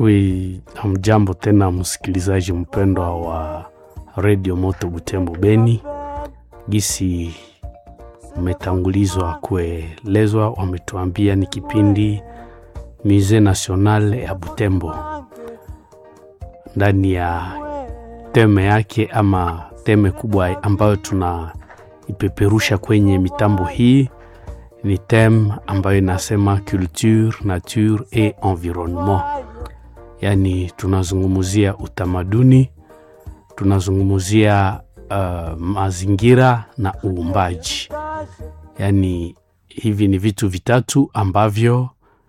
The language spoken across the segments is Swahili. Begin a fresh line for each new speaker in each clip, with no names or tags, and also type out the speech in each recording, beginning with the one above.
Wi, hamjambo tena msikilizaji mpendwa wa redio Moto Butembo Beni. Gisi umetangulizwa kuelezwa, wametuambia ni kipindi Musee National ya Butembo, ndani ya teme yake ama teme kubwa ambayo tunaipeperusha kwenye mitambo hii ni teme ambayo inasema culture, nature et environnement, yaani tunazungumzia utamaduni, tunazungumzia uh, mazingira na uumbaji. Yaani hivi ni vitu vitatu ambavyo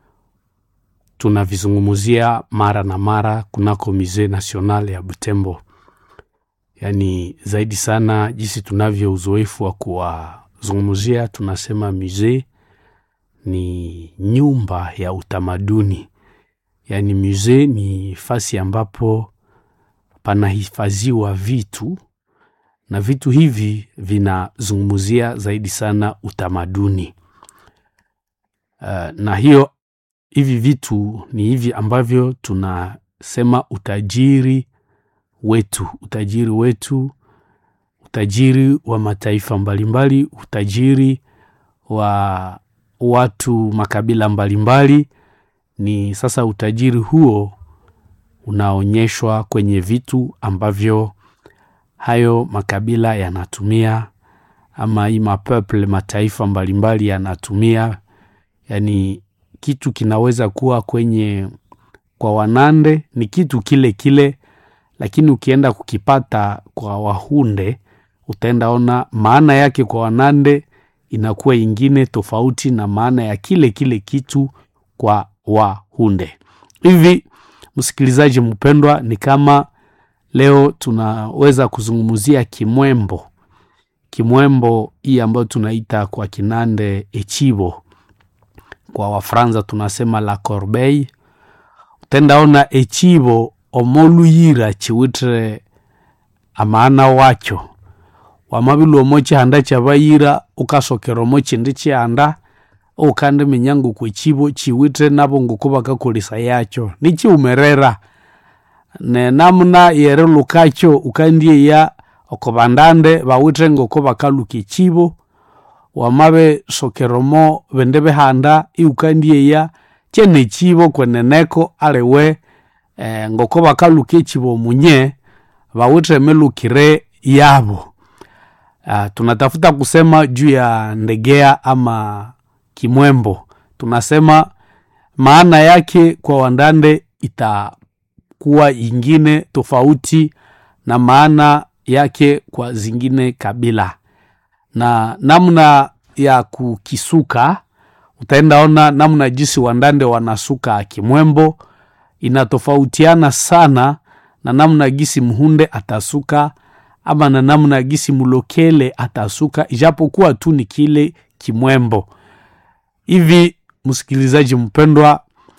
tunavizungumzia mara na mara kunako Musee National ya Butembo. Yaani zaidi sana jinsi tunavyo uzoefu wa kuwazungumzia, tunasema musee ni nyumba ya utamaduni. Yaani musee ni fasi ambapo panahifadhiwa vitu na vitu hivi vinazungumzia zaidi sana utamaduni. Uh, na hiyo hivi vitu ni hivi ambavyo tunasema utajiri wetu, utajiri wetu, utajiri wa mataifa mbalimbali, utajiri wa watu makabila mbalimbali. Ni sasa utajiri huo unaonyeshwa kwenye vitu ambavyo hayo makabila yanatumia, ama hii mapeple mataifa mbalimbali yanatumia. Yani kitu kinaweza kuwa kwenye kwa Wanande ni kitu kile kile, lakini ukienda kukipata kwa Wahunde utaenda ona maana yake kwa Wanande inakuwa ingine tofauti na maana ya kile kile kitu kwa Wahunde. Hivi msikilizaji mpendwa, ni kama leo tunaweza kuzungumzia kimwembo. Kimwembo hii ambayo tunaita kwa Kinande echibo, kwa Wafransa tunasema la corbeille. Utendaona echibo omoluyira chiwitire amaana wacho wamabili omo chihanda chabayira ukasokera omo chindi chihanda ukandi minyango kwechibo chiwitire nabo nguko bakakolesa yacho nichiumerera nenamuna yerilukacho ukandieya oko bandande bawitire ngoko bakaluka echibo wamabe sokeromo bindi bihanda iukandieya chene echibo kweneneko aliwe eh, ngoko bakaluka echibo munye bawitire milukire yabo. Uh, tunatafuta kusema juu ya ndegea ama kimwembo, tunasema maana yake kwa Wandande itakuwa ingine tofauti na maana yake kwa zingine kabila, na namna ya kukisuka utaendaona namna jinsi Wandande wanasuka kimwembo inatofautiana sana na namna gisi Mhunde atasuka ama na namna gisi Mulokele atasuka, ijapokuwa tu ni kile kimwembo. Hivi msikilizaji mpendwa,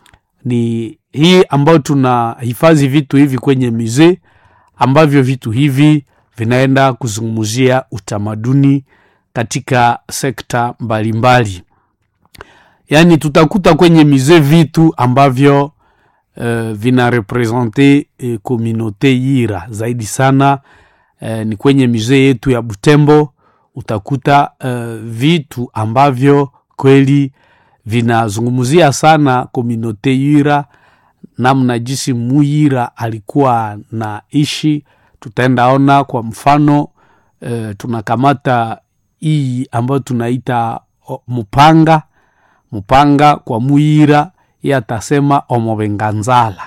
ni hii ambayo tunahifadhi vitu hivi kwenye musee, ambavyo vitu hivi vinaenda kuzungumzia utamaduni katika sekta mbalimbali. Yaani tutakuta kwenye musee vitu ambavyo uh, vina represente uh, komunote Yira zaidi sana uh, ni kwenye musee yetu ya Butembo utakuta uh, vitu ambavyo kweli vinazungumzia sana komunote Yira, namna jinsi Muyira alikuwa na ishi. Tutaendaona kwa mfano uh, tunakamata hii ambayo tunaita mupanga mupanga kwa Muyira ye atasema omobenganzala.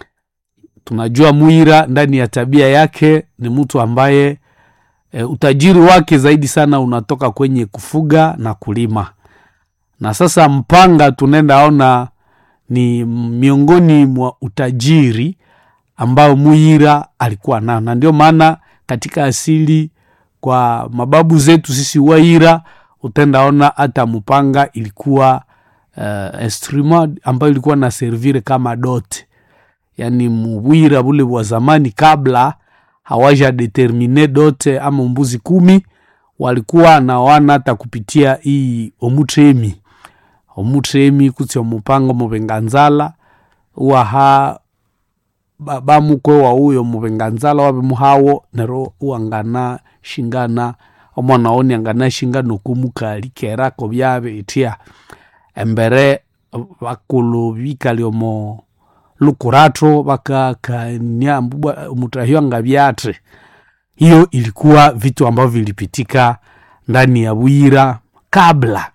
Tunajua Muyira ndani ya tabia yake ni mtu ambaye e, utajiri wake zaidi sana unatoka kwenye kufuga na kulima, na sasa mpanga tunaenda ona ni miongoni mwa utajiri ambao Muyira alikuwa nao, na ndio maana katika asili kwa mababu zetu sisi Waira utendaona hata mpanga ilikuwa uh, instrument ambayo ilikuwa na servire kama dote, yani Mubwira bule wa zamani kabla hawaja determine dote ama mbuzi kumi walikuwa nawana hata kupitia hii omutremi omutremi kutsi omupanga omubenganzala uwaha ba- bamukwe wa uyo mubenganzala wabe muhawo nero uangana shingana omwana oni angana shingana okumukali kerako byabe itya embere bakulu bikali omo lukurato bakakania mbubwa- mutahyo nga byatre hiyo ilikuwa vitu ambavyo vilipitika ndani ya bwira kabla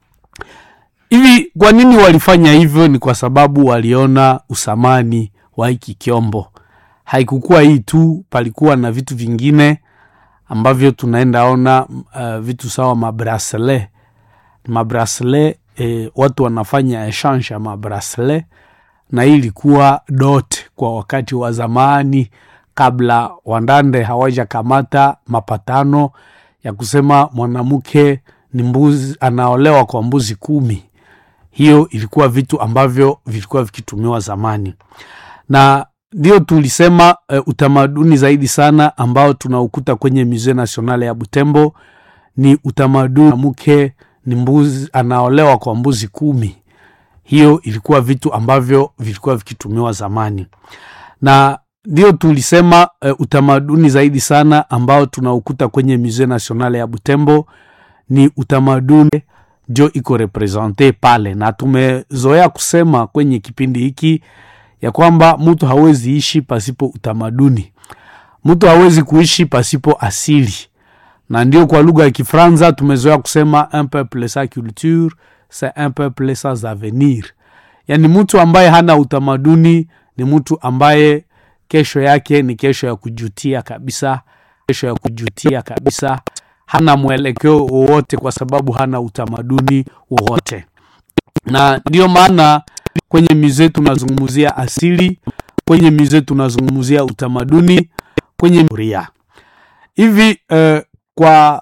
hivi kwa nini walifanya hivyo ni kwa sababu waliona usamani wa hiki kyombo haikukuwa hii tu palikuwa na vitu vingine ambavyo tunaenda ona uh, vitu sawa mabrasele mabrasele eh, watu wanafanya echange ya mabrasele na hii ilikuwa dot kwa wakati wa zamani kabla wandande hawajakamata mapatano ya kusema mwanamke ni mbuzi anaolewa kwa mbuzi kumi hiyo ilikuwa vitu ambavyo vilikuwa vikitumiwa zamani na ndio tulisema uh, utamaduni zaidi sana ambao tunaukuta kwenye musee nationale ya butembo ni utamaduni mke ni mbuzi anaolewa kwa mbuzi kumi hiyo ilikuwa vitu ambavyo vilikuwa vikitumiwa zamani na ndio tulisema uh, utamaduni zaidi sana ambao tunaukuta kwenye musee nationale ya butembo ni utamaduni ndio iko represente pale na tumezoea kusema kwenye kipindi hiki ya kwamba mtu hawezi ishi pasipo utamaduni mtu hawezi kuishi pasipo asili na ndio kwa lugha ya kifranza tumezoea kusema un peuple sa culture c'est un peuple sans avenir yaani mtu ambaye hana utamaduni ni mtu ambaye kesho yake ni kesho ya kujutia kabisa kesho ya kujutia kabisa hana mwelekeo wowote kwa sababu hana utamaduni wowote na ndio maana kwenye mize tunazungumzia asili kwenye mize tunazungumzia utamaduni kwenye ria hivi uh, kwa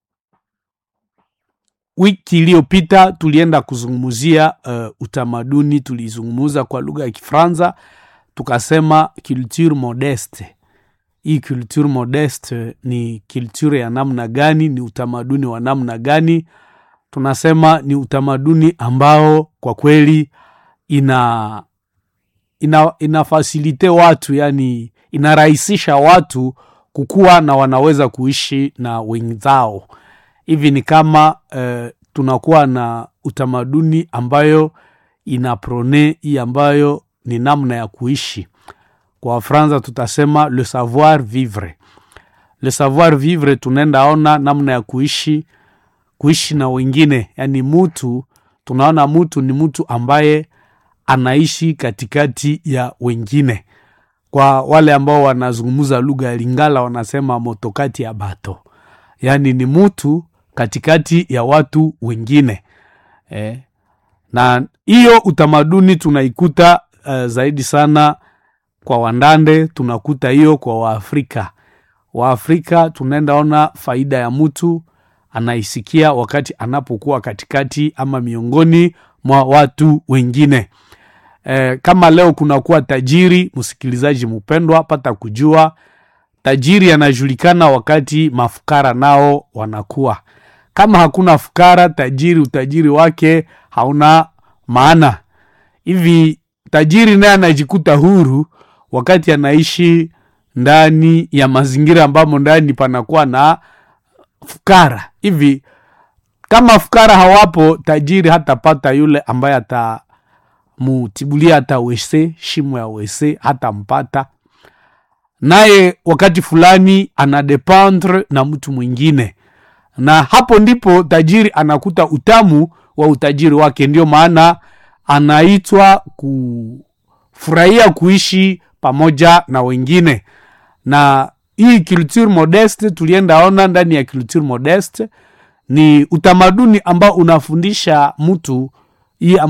wiki iliyopita tulienda kuzungumzia uh, utamaduni tulizungumuza kwa lugha ya kifranza tukasema culture modeste hii culture modeste ni culture ya namna gani ni utamaduni wa namna gani tunasema ni utamaduni ambao kwa kweli ina ina inafasilite watu yani inarahisisha watu kukuwa na wanaweza kuishi na wenzao hivi ni kama uh, tunakuwa na utamaduni ambayo ina prone hii ambayo ni namna ya kuishi kwa wafransa tutasema le savoir vivre le savoir vivre tunaenda ona namna ya kuishi kuishi na wengine yani mutu tunaona mtu ni mtu ambaye anaishi katikati ya wengine kwa wale ambao wanazungumza lugha ya lingala wanasema motokati ya bato yaani ni mtu katikati ya watu wengine eh. na hiyo utamaduni tunaikuta uh, zaidi sana kwa wandande tunakuta hiyo kwa waafrika waafrika tunaenda ona faida ya mtu anaisikia wakati anapokuwa katikati ama miongoni mwa watu wengine e, kama leo kunakuwa tajiri msikilizaji mpendwa pata kujua tajiri anajulikana wakati mafukara nao wanakuwa kama hakuna fukara tajiri utajiri wake hauna maana hivi tajiri naye anajikuta huru wakati anaishi ndani ya mazingira ambamo ndani panakuwa na fukara hivi kama fukara hawapo tajiri hatapata yule ambaye atamutibulia hata wese shimo ya wese hatampata naye wakati fulani anadependre na mtu mwingine na hapo ndipo tajiri anakuta utamu wa utajiri wake ndio maana anaitwa kufurahia kuishi pamoja na wengine na hii culture modeste tulienda ona ndani ya culture modeste ni utamaduni ambao unafundisha mtu hii